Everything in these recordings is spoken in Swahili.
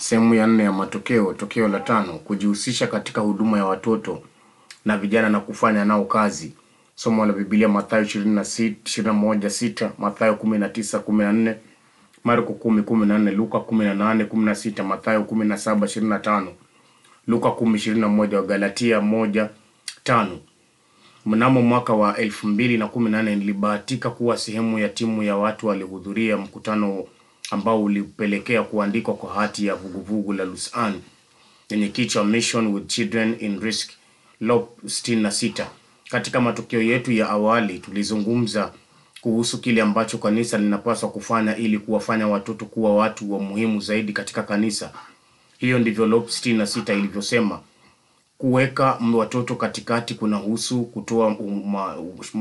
Sehemu ya nne ya matokeo, tokeo la tano, kujihusisha katika huduma ya watoto na vijana na kufanya nao kazi. Somo la Biblia Mathayo 21:6, Mathayo 19:14, Marko 10:14, Luka 18:16, Mathayo 17:25, Luka 10:21, Wagalatia 1:5. Mnamo mwaka wa elfu mbili na kumi na nane nilibahatika kuwa sehemu ya timu ya watu walihudhuria mkutano ambao ulipelekea kuandikwa kwa hati ya vuguvugu la Lusan yenye kichwa Mission with Children in Risk LOP 66. Katika matokeo yetu ya awali tulizungumza kuhusu kile ambacho kanisa linapaswa kufanya ili kuwafanya watoto kuwa watu wa muhimu zaidi katika kanisa. Hiyo ndivyo LOP 66 ilivyosema. Kuweka watoto katikati kunahusu kutoa uma,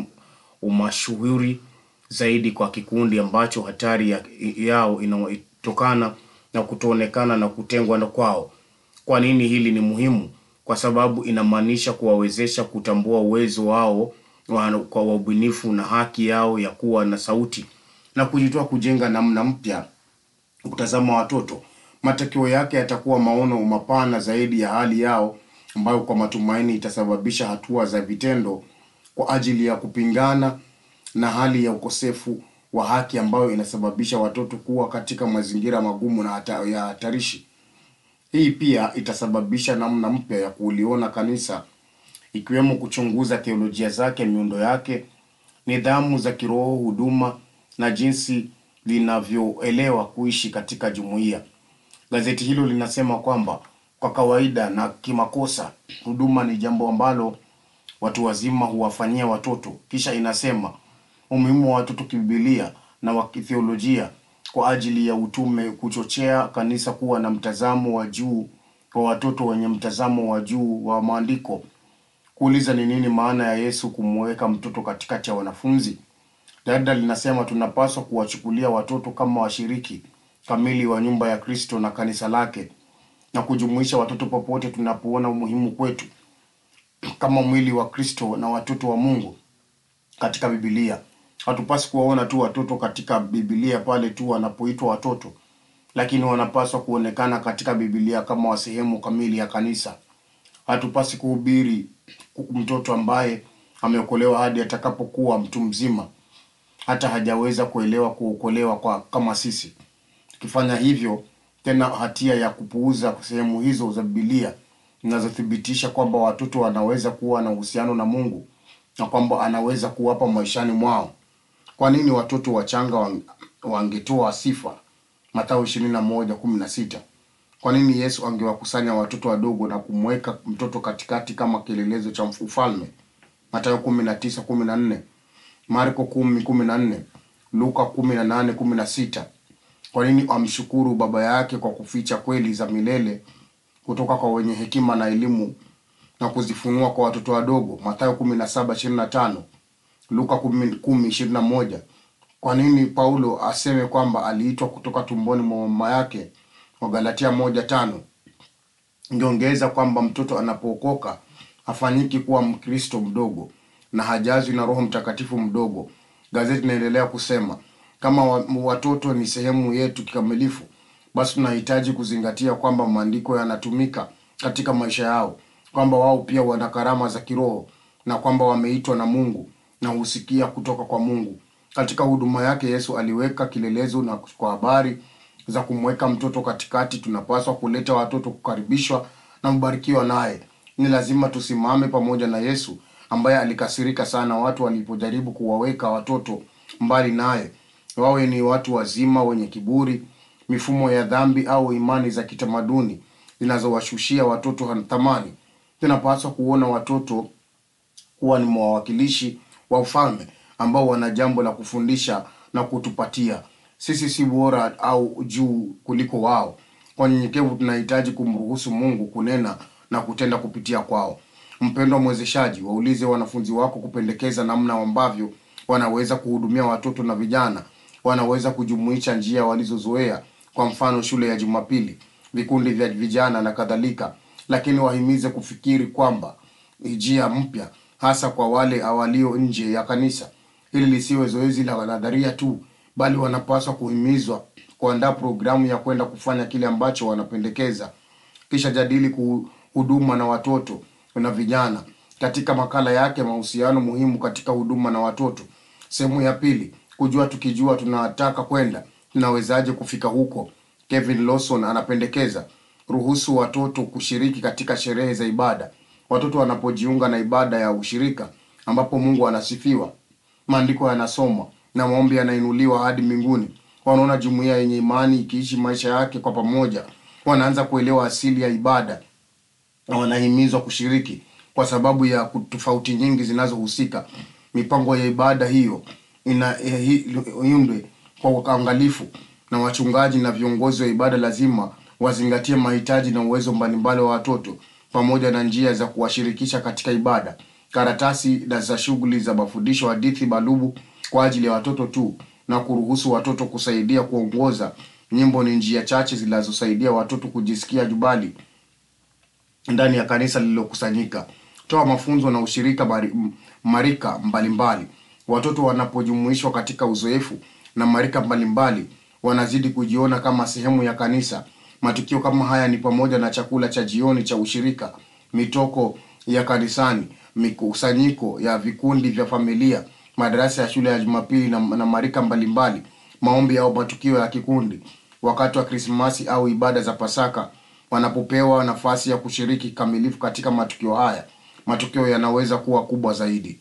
umashuhuri zaidi kwa kikundi ambacho hatari ya, yao inatokana na kutoonekana na kutengwa na kwao. Kwa nini hili ni muhimu? Kwa sababu inamaanisha kuwawezesha kutambua uwezo wao wa, kwa ubunifu na haki yao ya kuwa na sauti na kujitoa kujenga namna mpya kutazama watoto. Matokeo yake yatakuwa maono mapana zaidi ya hali yao ambayo kwa matumaini itasababisha hatua za vitendo kwa ajili ya kupingana na hali ya ukosefu wa haki ambayo inasababisha watoto kuwa katika mazingira magumu na hata ya hatarishi. Hii pia itasababisha namna mpya ya kuliona kanisa ikiwemo kuchunguza theolojia zake, miundo yake, nidhamu za kiroho, huduma na jinsi linavyoelewa kuishi katika jumuiya. Gazeti hilo linasema kwamba kwa kawaida na kimakosa, huduma ni jambo ambalo watu wazima huwafanyia watoto. Kisha inasema umuhimu wa watoto kibibilia na wa kitheolojia kwa ajili ya utume, kuchochea kanisa kuwa na mtazamo wa juu kwa watoto wenye mtazamo wa juu wa maandiko. Kuuliza ni nini maana ya Yesu kumweka mtoto katikati ya wanafunzi. Dada linasema tunapaswa kuwachukulia watoto kama washiriki kamili wa nyumba ya Kristo na kanisa lake na kujumuisha watoto popote tunapoona umuhimu kwetu kama mwili wa Kristo na watoto wa Mungu katika Biblia. Hatupasi kuwaona tu watoto katika Biblia pale tu wanapoitwa watoto, lakini wanapaswa kuonekana katika Biblia kama wa sehemu kamili ya kanisa. Hatupasi kuhubiri mtoto ambaye ameokolewa hadi atakapokuwa mtu mzima, hata hajaweza kuelewa kuokolewa kwa kama sisi. Tukifanya hivyo, tena hatia ya kupuuza sehemu hizo za Biblia zinazothibitisha kwamba watoto wanaweza kuwa na uhusiano na Mungu na kwamba anaweza kuwapa maishani mwao. Kwa nini watoto wachanga wangetoa sifa? Mathayo 21:16. Kwa nini Yesu angewakusanya watoto wadogo na kumweka mtoto katikati kama kielelezo cha ufalme? Mathayo 19:14, Marko 10:14, Luka 18:16. Kwa nini amshukuru baba yake kwa kuficha kweli za milele kutoka kwa wenye hekima na elimu na kuzifunua kwa watoto wadogo? Mathayo 17:25, Luka 10:21. Kwa nini Paulo aseme kwamba aliitwa kutoka tumboni mwa mama yake? Wagalatia 1:5. Ngeongeza kwamba mtoto anapookoka hafanyiki kuwa Mkristo mdogo na hajazwi na Roho Mtakatifu mdogo. Gazeti linaendelea kusema kama watoto ni sehemu yetu kikamilifu, basi tunahitaji kuzingatia kwamba maandiko yanatumika katika maisha yao, kwamba wao pia wana karama za kiroho na kwamba wameitwa na Mungu na husikia kutoka kwa Mungu. Katika huduma yake Yesu aliweka kilelezo na kwa habari za kumweka mtoto katikati, tunapaswa kuleta watoto kukaribishwa na mbarikiwa naye. Ni lazima tusimame pamoja na Yesu ambaye alikasirika sana watu walipojaribu kuwaweka watoto mbali naye, wawe ni watu wazima wenye kiburi, mifumo ya dhambi au imani za kitamaduni zinazowashushia watoto thamani. Tunapaswa kuona watoto kuwa ni mawakilishi wa ufalme ambao wana jambo la kufundisha na kutupatia. Sisi si bora au juu kuliko wao. Kwa nyenyekevu, tunahitaji kumruhusu Mungu kunena na kutenda kupitia kwao. Mpendwa mwezeshaji, waulize wanafunzi wako kupendekeza namna ambavyo wanaweza kuhudumia watoto na vijana. Wanaweza kujumuisha njia walizozoea, kwa mfano shule ya Jumapili, vikundi vya vijana na kadhalika, lakini wahimize kufikiri kwamba njia mpya, hasa kwa wale walio nje ya kanisa. Hili lisiwe zoezi la nadharia tu, bali wanapaswa kuhimizwa kuandaa programu ya kwenda kufanya kile ambacho wanapendekeza. Kisha jadili kuhuduma na watoto na vijana. Katika makala yake mahusiano muhimu katika huduma na watoto, sehemu ya pili, kujua tukijua tunataka kwenda, tunawezaje kufika huko. Kevin Lawson anapendekeza ruhusu watoto kushiriki katika sherehe za ibada. Watoto wanapojiunga na ibada ya ushirika ambapo Mungu anasifiwa, maandiko yanasomwa na maombi yanainuliwa hadi mbinguni, wanaona jumuiya yenye imani ikiishi maisha yake kwa pamoja, wanaanza kuelewa asili ya ibada na wanahimizwa kushiriki kwa sababu ya tofauti nyingi zinazohusika. Mipango ya ibada hiyo ina eh, hi- iundwe kwa uangalifu, na wachungaji na viongozi wa ibada lazima wazingatie mahitaji na uwezo mbalimbali wa watoto pamoja na njia za kuwashirikisha katika ibada. Karatasi na za shughuli za mafundisho, hadithi balubu kwa ajili ya watoto tu, na kuruhusu watoto kusaidia kuongoza nyimbo ni njia chache zinazosaidia watoto kujisikia jubali ndani ya kanisa lililokusanyika. Toa mafunzo na ushirika mari, m- marika mbalimbali. Watoto wanapojumuishwa katika uzoefu na marika mbalimbali, wanazidi kujiona kama sehemu ya kanisa. Matukio kama haya ni pamoja na chakula cha jioni cha ushirika, mitoko ya kanisani, mikusanyiko ya vikundi vya familia, madarasa ya shule ya Jumapili na, na marika mbalimbali, maombi au matukio ya kikundi, wakati wa Krismasi au ibada za Pasaka wanapopewa nafasi ya kushiriki kikamilifu katika matukio haya, matukio yanaweza kuwa kubwa zaidi.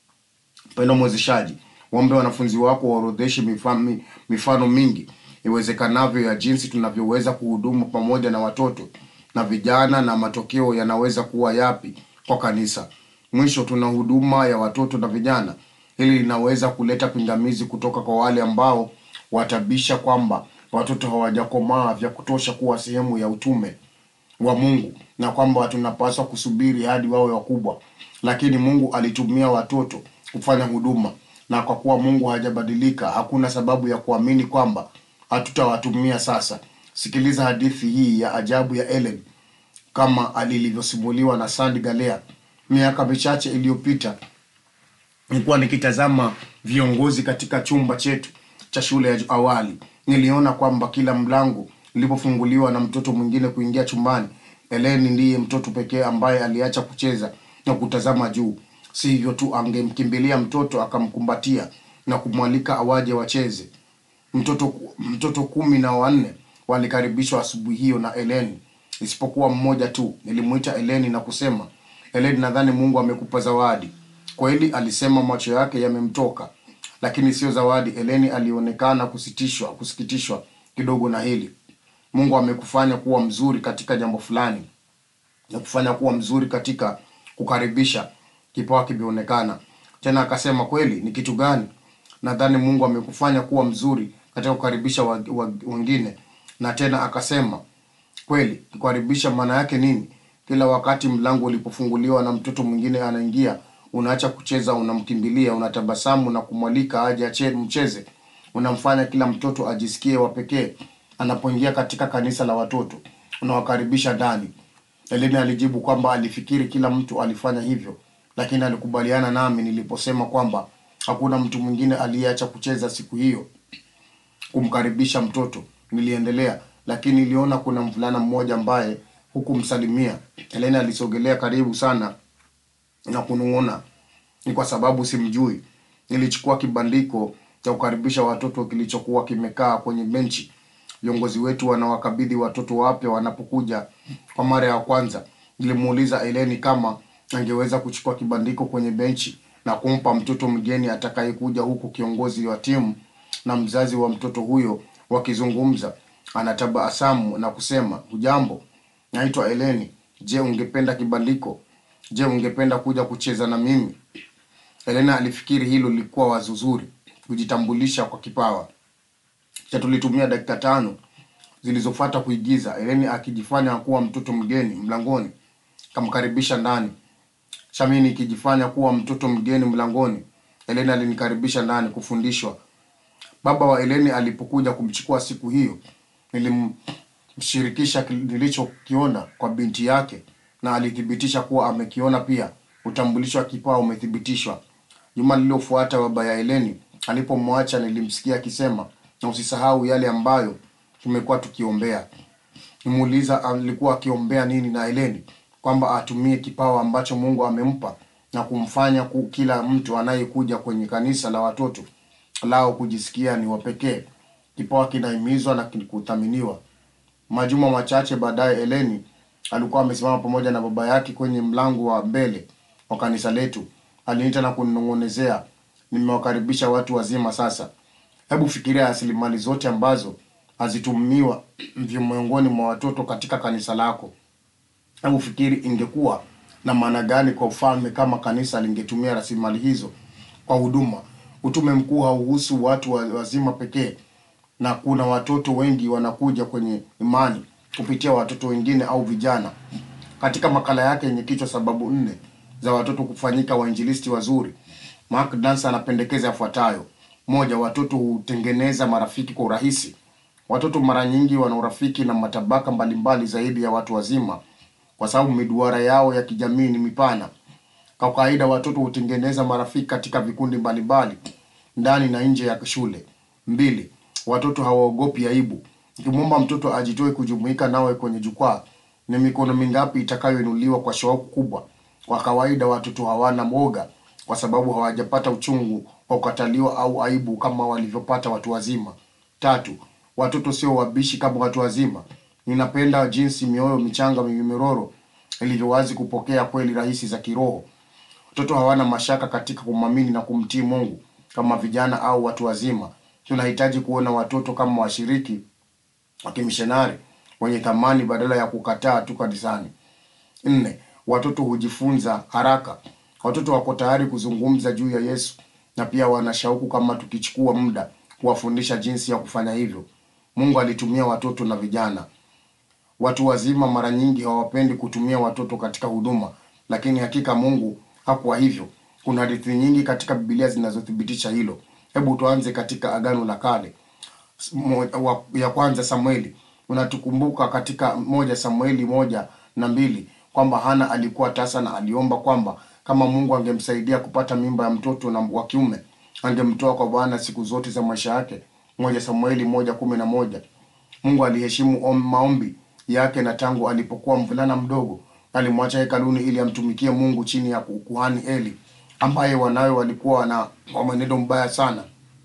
Mpendo mwezeshaji, waombe wanafunzi wako waorodheshe mifano, mifano mingi iwezekanavyo ya jinsi tunavyoweza kuhudumu pamoja na watoto na vijana, na matokeo yanaweza kuwa yapi kwa kanisa. Mwisho, tuna huduma ya watoto na vijana. Hili linaweza kuleta pingamizi kutoka kwa wale ambao watabisha kwamba watoto hawajakomaa vya kutosha kuwa sehemu ya utume wa Mungu na kwamba tunapaswa kusubiri hadi wawe wakubwa. Lakini Mungu alitumia watoto kufanya huduma, na kwa kuwa Mungu hajabadilika, hakuna sababu ya kuamini kwamba hatutawatumia sasa. Sikiliza hadithi hii ya ajabu ya Ellen kama alivyosimuliwa na Sandy Galea. Miaka michache iliyopita nilikuwa nikitazama viongozi katika chumba chetu cha shule ya awali. Niliona kwamba kila mlango ulipofunguliwa na mtoto mwingine kuingia chumbani, Eleni ndiye mtoto pekee ambaye aliacha kucheza na kutazama juu. Si hivyo tu, angemkimbilia mtoto akamkumbatia na kumwalika awaje wacheze. Mtoto mtoto kumi na wanne walikaribishwa asubuhi hiyo na Eleni, isipokuwa mmoja tu. Nilimuita Eleni na kusema, Eleni, nadhani Mungu amekupa zawadi. Kweli, alisema, macho yake yamemtoka, lakini sio zawadi. Eleni alionekana kusitishwa, kusikitishwa kidogo na hili. Mungu amekufanya kuwa mzuri katika jambo fulani na kufanya kuwa mzuri katika kukaribisha. Kipawa kimeonekana tena. Akasema, kweli? Ni kitu gani? Nadhani Mungu amekufanya kuwa mzuri katika kukaribisha wa- wa- wengine. Na tena akasema, kweli? Kukaribisha maana yake nini? Kila wakati mlango ulipofunguliwa na mtoto mwingine anaingia, unaacha kucheza, unamkimbilia, unatabasamu na kumwalika aje ache mcheze. Unamfanya kila mtoto ajisikie wa pekee. Anapoingia katika kanisa la watoto, unawakaribisha ndani. Eleni alijibu kwamba alifikiri kila mtu alifanya hivyo, lakini alikubaliana nami niliposema kwamba hakuna mtu mwingine aliyeacha kucheza siku hiyo kumkaribisha mtoto. Niliendelea, lakini niliona kuna mvulana mmoja ambaye hukumsalimia. Eleni alisogelea karibu sana na kunung'una, ni kwa sababu simjui. Nilichukua kibandiko cha kukaribisha watoto kilichokuwa kimekaa kwenye benchi. Viongozi wetu wanawakabidhi watoto wapya wanapokuja kwa mara ya kwanza. Nilimuuliza Eleni kama angeweza kuchukua kibandiko kwenye benchi na kumpa mtoto mgeni atakayekuja, huku kiongozi wa timu na mzazi wa mtoto huyo wakizungumza. Anatabasamu na kusema, hujambo, naitwa Eleni. Je, ungependa kibandiko? Je, ungependa kuja kucheza na mimi? Elena alifikiri hilo lilikuwa wazo zuri, kujitambulisha kwa kipawa. Kisha tulitumia dakika tano zilizofuata kuigiza Eleni akijifanya kuwa mtoto mgeni mlangoni, kamkaribisha ndani. Shamini ikijifanya kuwa mtoto mgeni mlangoni, Eleni alinikaribisha ndani kufundishwa. Baba wa Eleni alipokuja kumchukua siku hiyo, nilimshirikisha kil- nilichokiona kwa binti yake na alithibitisha kuwa amekiona pia. Utambulisho wa kipawa umethibitishwa. Juma lililofuata baba ya Eleni alipomwacha, nilimsikia akisema, na usisahau yale ambayo tumekuwa tukiombea. Nimuuliza alikuwa akiombea nini na Heleni, kwamba atumie kipawa ambacho Mungu amempa na kumfanya ku, kila mtu anayekuja kwenye kanisa la watoto lao kujisikia ni wapekee. Kipawa kinahimizwa na kuthaminiwa. Majuma machache baadaye, Heleni alikuwa amesimama pamoja na baba yake kwenye mlango wa mbele wa kanisa letu. Aliniita na kuninong'onezea, nimewakaribisha watu wazima sasa. Hebu fikiria rasilimali zote ambazo hazitumiwa miongoni mwa watoto katika kanisa lako. Hebu fikiri ingekuwa na maana gani kwa ufalme kama kanisa lingetumia rasilimali hizo kwa huduma. Utume mkuu hauhusu watu wa- wazima pekee, na kuna watoto wengi wanakuja kwenye imani kupitia watoto wengine au vijana. Katika makala yake yenye kichwa sababu nne za watoto kufanyika wainjilisti wazuri, Mark Dancer anapendekeza yafuatayo: moja, watoto hutengeneza marafiki kwa urahisi. Watoto mara nyingi wana urafiki na matabaka mbalimbali zaidi ya watu wazima, kwa sababu miduara yao ya kijamii ni mipana. Kwa kawaida watoto hutengeneza marafiki katika vikundi mbalimbali ndani na nje ya shule. Mbili, watoto hawaogopi aibu. Ukimwomba mtoto ajitoe kujumuika nawe kwenye jukwaa, ni mikono mingapi itakayoinuliwa kwa shauku kubwa? Kwa kawaida watoto hawana mwoga kwa sababu hawajapata uchungu wa kukataliwa au aibu kama walivyopata watu wazima. Tatu, watoto sio wabishi kama watu wazima. Ninapenda jinsi mioyo michanga mimiroro ilivyo wazi kupokea kweli rahisi za kiroho. Watoto hawana mashaka katika kumwamini na kumtii Mungu kama vijana au watu wazima. Tunahitaji kuona watoto kama washiriki wa kimishonari wenye thamani badala ya kukataa tu kanisani. Nne, watoto hujifunza haraka. Watoto wako tayari kuzungumza juu ya Yesu na pia wana shauku kama tukichukua muda kuwafundisha jinsi ya kufanya hivyo. Mungu alitumia watoto na vijana. Watu wazima mara nyingi hawapendi kutumia watoto katika huduma, lakini hakika Mungu hakuwa hivyo. Kuna hadithi nyingi katika Biblia zinazothibitisha hilo. Hebu tuanze katika Agano la Kale. Mo- wa- ya kwanza Samueli. Unatukumbuka katika moja Samueli moja na mbili kwamba Hana alikuwa tasa na aliomba kwamba kama Mungu angemsaidia kupata mimba ya mtoto na wa kiume angemtoa kwa Bwana siku zote za maisha yake. Moja Samueli moja kumi na moja. Mungu aliheshimu om- maombi yake na tangu alipokuwa mvulana mdogo alimwacha hekaluni ili amtumikie Mungu chini ya kuhani Eli ambaye wanawe walikuwa na wa mwenendo mbaya sana.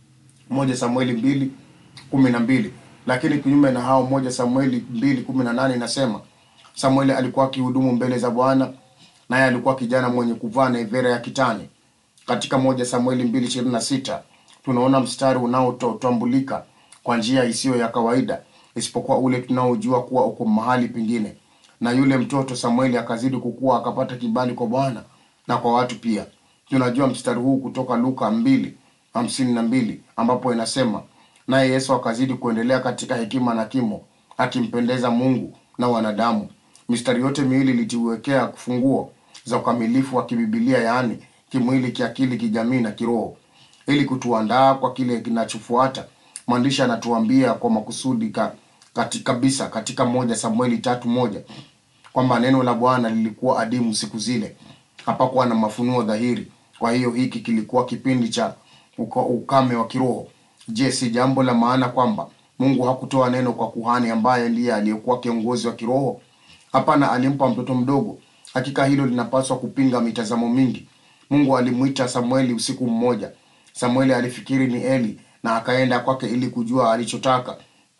Moja Samueli mbili kumi na mbili. Lakini kinyume na hao, moja Samueli mbili kumi na nane inasema Samueli alikuwa akihudumu mbele za Bwana, naye alikuwa kijana mwenye kuvaa naivera ya kitani. Katika moja Samueli mbili ishirini na sita tunaona mstari unaotambulika kwa njia isiyo ya kawaida, isipokuwa ule tunaojua kuwa uko mahali pengine. Na yule mtoto Samueli akazidi kukua, akapata kibali kwa Bwana na kwa watu pia. Tunajua mstari huu kutoka Luka mbili hamsini na mbili ambapo inasema naye Yesu akazidi kuendelea katika hekima na kimo, akimpendeza Mungu na wanadamu. Mistari yote miwili ilituwekea funguo za ukamilifu wa kibibilia, yaani kimwili, kiakili, kijamii na kiroho, ili kutuandaa kwa kile kinachofuata. Mwandishi anatuambia kwa makusudi ka, kati, kabisa katika moja Samueli tatu moja kwamba neno la Bwana lilikuwa adimu siku zile, hapakuwa na mafunuo dhahiri. Kwa hiyo hiki kilikuwa kipindi cha uka- ukame wa kiroho. Je, si jambo la maana kwamba Mungu hakutoa neno kwa kuhani ambaye ndiye aliyekuwa kiongozi wa kiroho? Hapana, alimpa mtoto mdogo. Hakika hilo linapaswa kupinga mitazamo mingi. Mungu alimwita Samueli usiku mmoja. Samueli alifikiri ni Eli na akaenda kwake ili kujua alichotaka.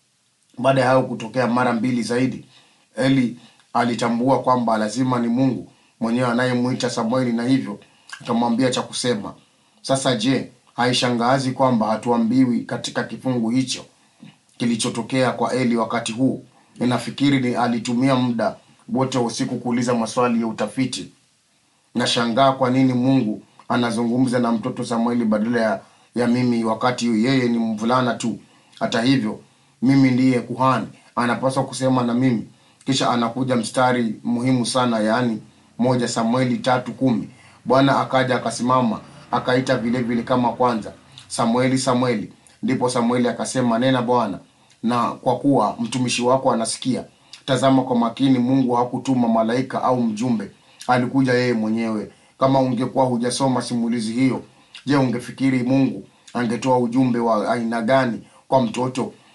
Baada ya hayo kutokea mara mbili zaidi, Eli alitambua kwamba lazima ni Mungu mwenyewe anayemwita Samueli, na hivyo akamwambia cha kusema. Sasa je, haishangazi kwamba hatuambiwi katika kifungu hicho kilichotokea kwa Eli wakati huu? Ninafikiri ni alitumia muda wote wa usiku kuuliza maswali ya utafiti. Nashangaa kwa nini Mungu anazungumza na mtoto Samueli badala ya, ya mimi wakati yeye ni mvulana tu. Hata hivyo, mimi ndiye kuhani, anapaswa kusema na mimi. Kisha anakuja mstari muhimu sana, yaani moja Samueli tatu kumi. Bwana akaja akasimama akaita vile vile kama kwanza, Samueli, Samueli. Ndipo Samueli akasema, nena Bwana, na kwa kuwa mtumishi wako anasikia. Tazama kwa makini, Mungu hakutuma malaika au mjumbe, alikuja yeye mwenyewe. Kama ungekuwa hujasoma simulizi hiyo, je, ungefikiri Mungu angetoa ujumbe wa aina gani kwa mtoto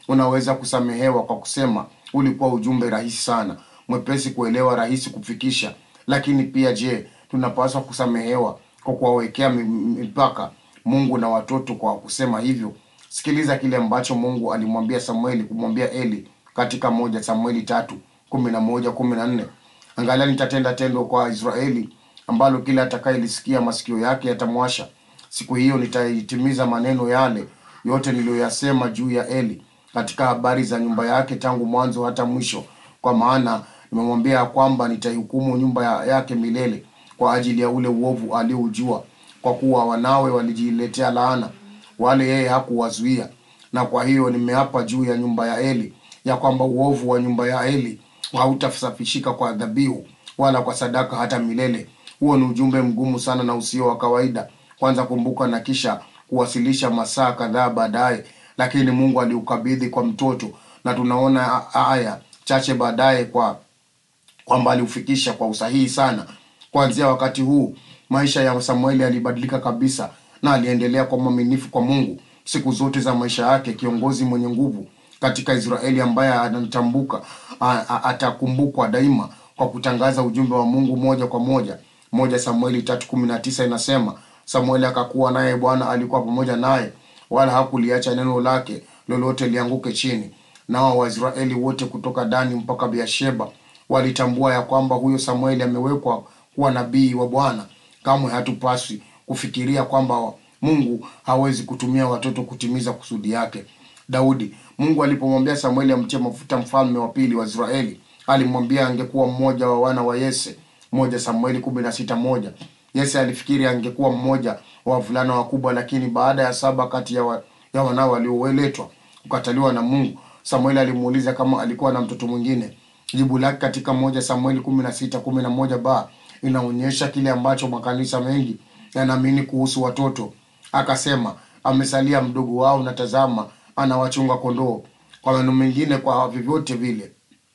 unaweza kusamehewa kwa kusema ulikuwa ujumbe rahisi sana, mwepesi kuelewa, rahisi kufikisha. Lakini pia je, tunapaswa kusamehewa kwa kuwawekea mi- mipaka Mungu na watoto kwa kusema hivyo? Sikiliza kile ambacho Mungu alimwambia Samueli kumwambia Eli katika moja Samueli tatu kumi na moja kumi na nne angalia nitatenda tendo kwa Israeli ambalo kila atakayelisikia masikio yake yatamwasha. Siku hiyo nitaitimiza maneno yale yote niliyoyasema juu ya Eli katika habari za nyumba yake tangu mwanzo hata mwisho, kwa maana nimemwambia ya kwamba nitaihukumu nyumba ya- yake milele kwa ajili ya ule uovu alioujua, kwa kuwa wanawe walijiletea laana, wale yeye hakuwazuia. Na kwa hiyo nimeapa juu ya nyumba ya Eli ya kwamba uovu wa nyumba ya Eli hautasafishika kwa dhabihu wala kwa sadaka hata milele. Huo ni ujumbe mgumu sana na usio wa kawaida, kwanza kumbuka na kisha kuwasilisha masaa kadhaa baadaye, lakini Mungu aliukabidhi kwa mtoto, na tunaona a- aya chache baadaye kwa kwamba aliufikisha kwa usahihi sana. Kuanzia wakati huu maisha ya Samueli yalibadilika kabisa, na aliendelea kwa mwaminifu kwa Mungu siku zote za maisha yake, kiongozi mwenye nguvu katika Israeli ambaye anatambuka a- a- atakumbukwa daima kwa kutangaza ujumbe wa Mungu moja kwa moja. Moja Samueli tatu kumi na tisa inasema Samueli akakuwa naye, Bwana alikuwa pamoja naye, wala hakuliacha neno lake lolote lianguke chini. Nao Waisraeli wote kutoka Dani mpaka Beersheba walitambua ya kwamba huyo Samueli amewekwa kuwa nabii wa Bwana. Kamwe hatupaswi kufikiria kwamba Mungu hawezi kutumia watoto kutimiza kusudi yake. Daudi, Mungu alipomwambia Samueli amtie mafuta mfalme wa pili wa Israeli, alimwambia angekuwa mmoja wa wana wa Yese. Moja Samueli kumi na sita moja. Yese alifikiri angekuwa mmoja wa wavulana wakubwa, lakini baada ya saba kati ya, wa, ya wanao walioletwa kukataliwa na Mungu, Samueli alimuuliza kama alikuwa na mtoto mwingine. Jibu lake katika moja Samueli kumi na sita kumi na moja ba inaonyesha kile ambacho makanisa mengi yanaamini kuhusu watoto. Akasema amesalia mdogo wao, na tazama, anawachunga kondoo. Kwa maneno mengine, kwa vyovyote vile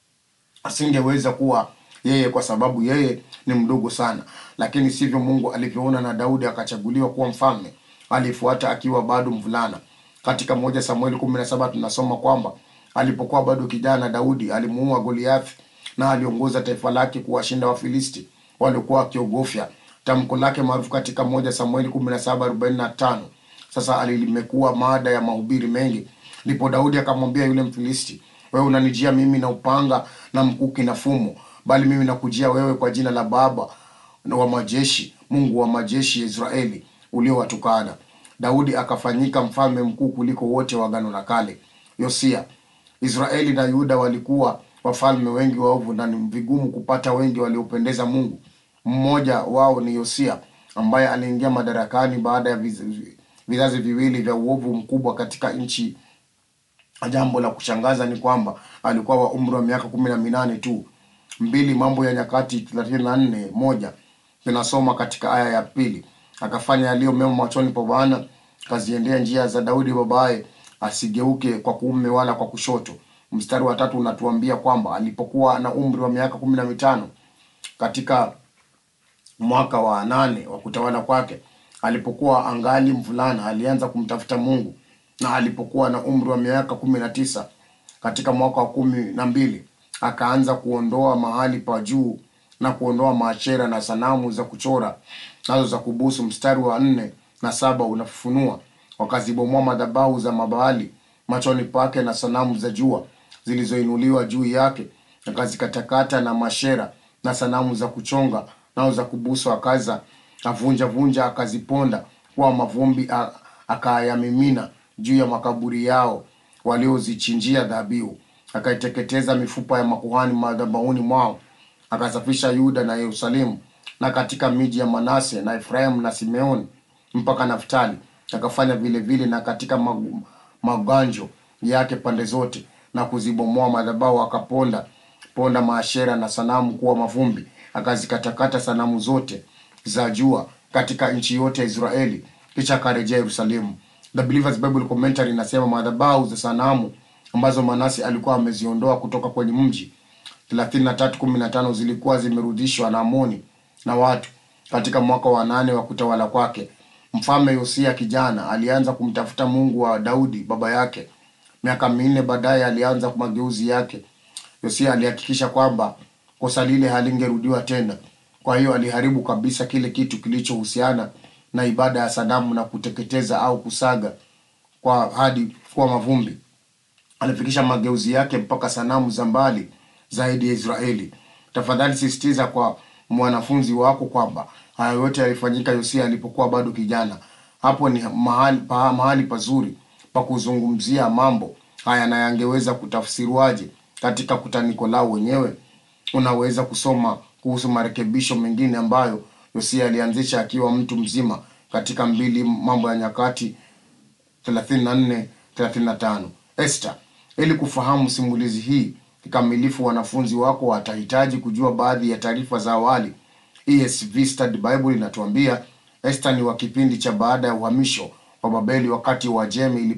asingeweza kuwa yeye kwa sababu yeye ni mdogo sana, lakini sivyo Mungu alivyoona, na Daudi akachaguliwa kuwa mfalme. Alifuata akiwa bado mvulana. Katika moja Samueli kumi na saba tunasoma kwamba alipokuwa bado kijana, Daudi alimuua Goliathi na aliongoza taifa lake kuwashinda Wafilisti waliokuwa wakiogofya. Tamko lake maarufu katika moja Samueli kumi na saba arobaini na tano sasa alimekuwa mada ya mahubiri mengi. Ndipo Daudi akamwambia yule Mfilisti, wewe unanijia mimi na upanga na mkuki na fumo, bali mimi nakujia wewe kwa jina la Baba na wa majeshi, Mungu wa majeshi ya Israeli uliowatukana. Daudi akafanyika mfalme mkuu kuliko wote wa Agano la Kale. Yosia, Israeli na Yuda walikuwa wafalme wengi waovu na ni vigumu kupata wengi waliopendeza Mungu. Mmoja wao ni Yosia ambaye aliingia madarakani baada ya viz- vizazi viwili vya uovu mkubwa katika nchi. Jambo la kushangaza ni kwamba alikuwa wa umri wa miaka kumi na minane tu. Mbili Mambo ya Nyakati thelathini na nne moja tunasoma katika aya ya pili, akafanya yaliyo mema machoni pa Bwana, akaziendea njia za Daudi babaye, asigeuke kwa kuume wala kwa kushoto. Mstari wa tatu unatuambia kwamba alipokuwa na umri wa miaka kumi na mitano katika mwaka wa nane wa kutawala kwake, alipokuwa angali mvulana, alianza kumtafuta Mungu, na alipokuwa na umri wa miaka kumi na tisa katika mwaka wa kumi na mbili akaanza kuondoa mahali pa juu na kuondoa maachera na sanamu za kuchora nazo za kubusu. Mstari wa nne na saba unafunua wakazibomoa madhabahu za Mabaali machoni pake na sanamu za jua zilizoinuliwa juu yake, akazikatakata na mashera na sanamu za kuchonga nao za kubusu, akaza avunja vunja, akaziponda kuwa mavumbi, a- akayamimina juu ya makaburi yao waliozichinjia dhabihu, akaiteketeza mifupa ya makuhani madhabahuni mwao, akasafisha Yuda na Yerusalemu na katika miji ya Manase na Efraimu na Simeoni mpaka Naftali, akafanya vile vile na katika mag- maganjo yake pande zote, na kuzibomoa madhabahu, akaponda ponda maashera na sanamu kuwa mavumbi, akazikatakata sanamu zote za jua katika nchi yote ya Israeli, kisha akarejea Yerusalemu. The Believers Bible Commentary inasema madhabahu za sanamu ambazo Manase alikuwa ameziondoa kutoka kwenye mji 33:15 zilikuwa zimerudishwa na Amoni na watu katika mwaka wa nane wa kutawala kwake. Mfalme Yosia kijana alianza kumtafuta Mungu wa Daudi baba yake, Miaka minne baadaye alianza mageuzi yake. Yosia alihakikisha kwamba kosa lile halingerudiwa tena. Kwa hiyo aliharibu kabisa kile kitu kilichohusiana na ibada ya sanamu na kuteketeza au kusaga kwa hadi kuwa mavumbi. Alifikisha mageuzi yake mpaka sanamu za mbali zaidi ya Israeli. Tafadhali sisitiza kwa mwanafunzi wako kwamba haya yote yalifanyika Yosia alipokuwa bado kijana. Hapo ni mahali, pa, mahali pazuri pa kuzungumzia mambo haya na yangeweza kutafsiriwaje katika kutaniko lao wenyewe. Unaweza kusoma kuhusu marekebisho mengine ambayo Yosia alianzisha akiwa mtu mzima katika mbili Mambo ya Nyakati 34 35. Esther, ili kufahamu simulizi hii kikamilifu, wanafunzi wako watahitaji kujua baadhi ya taarifa za awali. ESV Study Bible inatuambia Esther ni wa kipindi cha baada ya uhamisho wa Babeli wakati Uajemi